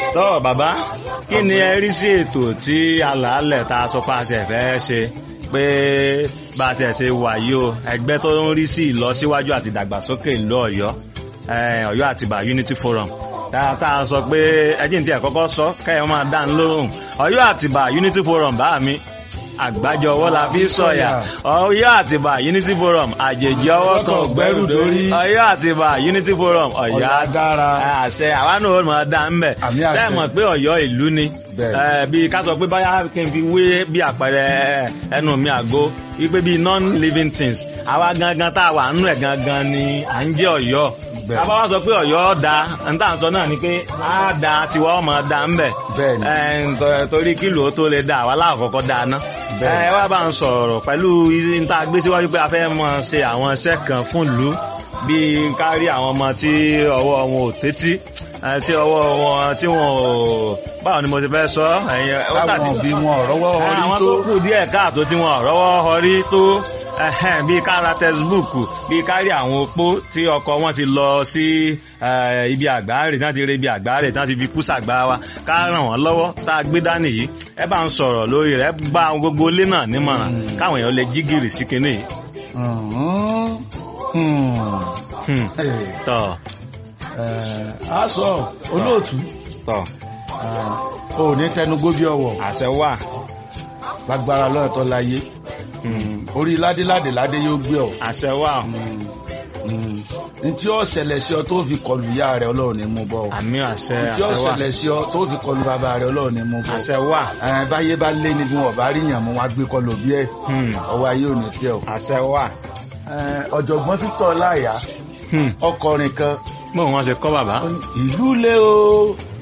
tọ́ bàbá kí ni ẹ rí sí ètò tí alàálẹ̀ tá a sọ pé a ti fẹ́ ṣe pé bá a ti ẹ̀ ṣe wà yìí o ẹgbẹ́ tó ń rí sí ìlọsíwájú àti ìdàgbàsókè ìlú ọ̀yọ́ eh, ọ̀yọ́ àtìbà unity forum tá tá a sọ pé ẹjìn tí ẹ kọ́kọ́ sọ kẹ́yìn máa dá ń lóhùn ọ̀yọ́ àtìbà unity forum bá mi àgbájọ ọwọ́ la fi sọ̀yà ọ̀yọ́ àtìbà unity forum àjèjì ọwọ́ kan ògbẹ́rù dórí ọ̀yọ́ àtìbà unity forum ọ̀yá Ọ̀yá dára. àṣẹ àwa náà ó máa dá ń bẹ̀ Àmì àṣẹ. tẹ́ mọ̀ pé ọ̀yọ́ ìlú ni Bẹ́ẹ̀. Eh, bí ká sọ pé báyà kí n fi wé bí àpẹẹrẹ ẹnu mi àgó wípé bí non-living things àwa gangan tá a wà nínú ẹ̀ gangan ni à ń jẹ́ ọ̀yọ́ Bẹ́ẹ̀. ká bá wá sọ pé ọ̀yọ́ da n tá à ń sọ náà ni pé á da tiwa ọmọ da ń bẹ̀ Bẹ́ẹ̀ ni. Eh, nto- torí kílò ó tó lè da àwa láàkọ́kọ́ da ná Bẹ́ẹ̀. ẹ wá bá ń sọ̀rọ̀ pẹ̀lú n tá a gbé síwájú pé a fẹ́ mọ ṣe àwọn iṣẹ́ kan fún ìlú bíi kárí àwọn ọmọ tí ọwọ́ wọn ò tẹ́tí eh, tí ọwọ́ wọn tí wọn ò báwo ni mo ti fẹ́ sọ ẹ̀yin ó táwọn tàbí òbí wọn rọ́wọ́ orí àwọn tó tó kù díẹ̀ káàtó tí wọn rọ́wọ́ họrí tó ẹhẹ́n, bíi kára tẹsibúùkù bíi kárí àwọn opó tí ọkọ wọn ti lọ sí eh, ibi àgbáre tí wọn ti rí ibi àgbáre tí wọn ti fi kú sàgbá wa ká ràn wọn lọ́wọ́ tá a gbé dání yìí ẹ bá ń sọ̀rọ̀ lórí rẹ̀ ẹ bá gbogbo ilé náà nímọ̀ràn káwọn èèyàn lè jí gìrì sí kinní yìí. Mhm. Hmm. Hmm, Eh, tọ eh, a sọ olóòtú tọ eh, o ò ní tẹnugbó bí ọwọ́ àṣẹ wà. lágbára lọ́yọ̀ tó láyé Hmm, orí ládéládé ládé yóò gbé ọ àṣẹ wà. n tí ó ṣẹlẹ̀ sí ọ tó fi kọlu ìyá rẹ ọlọ́run ní mú bọ́ ọ àmì àṣẹ n tí ó àṣẹ wà. ṣẹlẹ̀ sí ọ tó fi kọlu bàbá rẹ ọlọ́run ní mú bọ́ àṣẹ wà. ẹ báyé bá lé ní bí wọn bá rí yàn mú wọn á gbé kọlu bí ẹ Hmm, ọwọ́ ayé ò ní tẹ ọ. àṣẹ wà. Ẹ, ọ̀jọ̀gbọ́n Victor láyà Hmm, ọkọrin kan bóun wọn ṣe kọ́ bàbá. ó ní, ìlú lé o